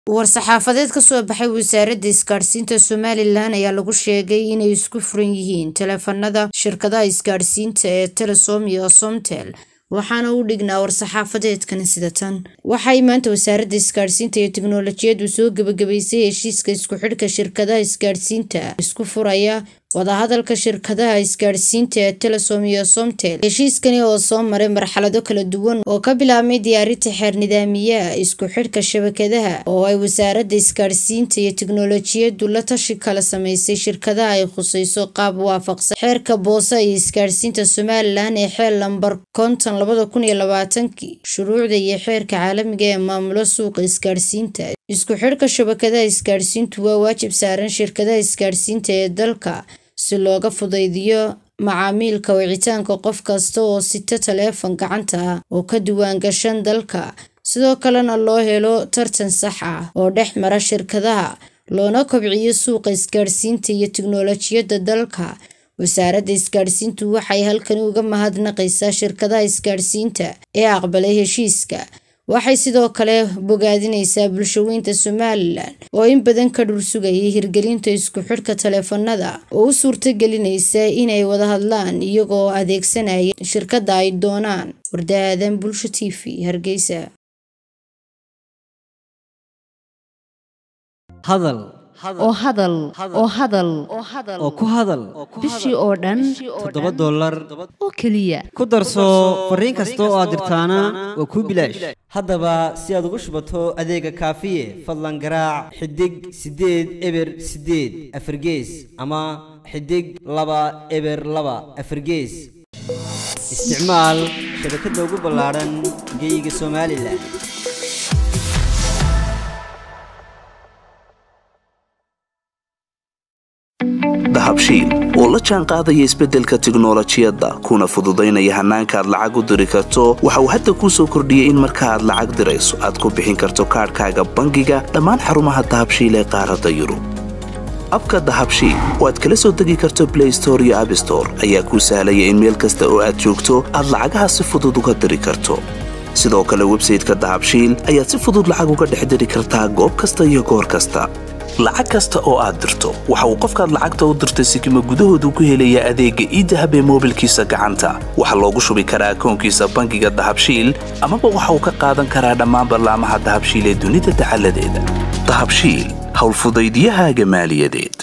war-saxaafadeed ka soo baxay wasaaradda isgaadhsiinta somalilan ayaa lagu sheegay inay isku furan yihiin taleefanada shirkadaha isgaadhsiinta ee telesom iyo somtel waxaana u dhignaa war-saxaafadeedkan sida tan waxay maanta wasaaradda isgaadhsiinta iyo tiknolojiyaddu soo gebagabaysay heshiiska isku xidhka shirkadaha isgaadhsiinta isku furaya wadahadalka shirkadaha isgaadhsiinta ee telesom iyo somtel heshiiskani oo soo maray marxalado kala duwan oo ka bilaabmay diyaarinta xeer nidaamiyaha isku xidhka shabakadaha oo ay wasaaradda isgaadhsiinta iyo tiknolojiyaddu la tashi kala samaysay shirkadaha ay khusayso qaab waafaqsan xeerka boosa iyo isgaadhsiinta somalilan ee xeel lambar konton labada kun iyo labaatankii shuruucda iyo xeerka caalamiga ee maamulo suuqa isgaadhsiinta isku xidhka shabakadaha isgaadhsiintu waa waajib saaran shirkadaha isgaadhsiinta ee dalka si looga fudaydiyo macaamiilka wicitaanka qof kasta oo sita taleefan gacanta ah oo ka diwaangashan dalka sidoo kalena loo helo tartan sax ah oo dhex mara shirkadaha loona kobciyo suuqa isgaadhsiinta iyo tiknolojiyadda dalka wasaaradda isgaadhsiintu waxay halkani uga mahadnaqaysaa shirkadaha isgaadhsiinta ee aqbalay heshiiska waxay sidoo kale bogaadinaysaa bulshaweynta somalilan oo in badan ka dhul sugayay hirgelinta isku xidhka taleefanada oo u suurtagelinaysa inay wada hadlaan iyagoo adeegsanaya shirkadda ay doonaan wardaadan bulsho t v hargeysa hadal oo hadal oo hadal oo ku hadal bishii oo dhan toddoba dollar oo keliya ku darso fariin kasta oo aad dirtaana waa kuu bilaash haddaba si aad ugu shubato adeega kaafiye fadlan garaac xidig siddeed eber siddeed afargees ama xidig laba eber laba afargees isticmaal shabakadda ugu ballaadhan geyga somalilan dahabshiil oo la jaan qaadaya isbeddelka tiknolojiyadda kuna fududaynaya hannaanka aad lacag u diri karto waxa uu hadda kuu soo kordhiyey in marka aad lacag dirayso aad ku bixin karto kaadhkaaga bangiga dhammaan xarumaha dahabshiil ee qaaradda yurub abka dahabshiil oo aad kala soo degi karto blay store iyo abstore ayaa kuu sahlaya in meel kasta oo aad joogto aad lacagaha si fudud uga diri karto sidoo kale websayteka dahabshiil ayaad si fudud lacag uga dhex diri kartaa goob kasta iyo goor kasta lacag kasta oo aad dirto waxa uu qofkaad lacagta u dirtay sikima gudahoodu ku helayaa adeegga iidahab ee moobilkiisa gacanta waxaa loogu shubi karaa akoonkiisa bangiga dahabshiil amaba waxa uu ka qaadan karaa dhammaan ballaamaha dahabshiil ee dunida dacaladeeda dahabshiil howlfudaydyahaaga maaliyadeed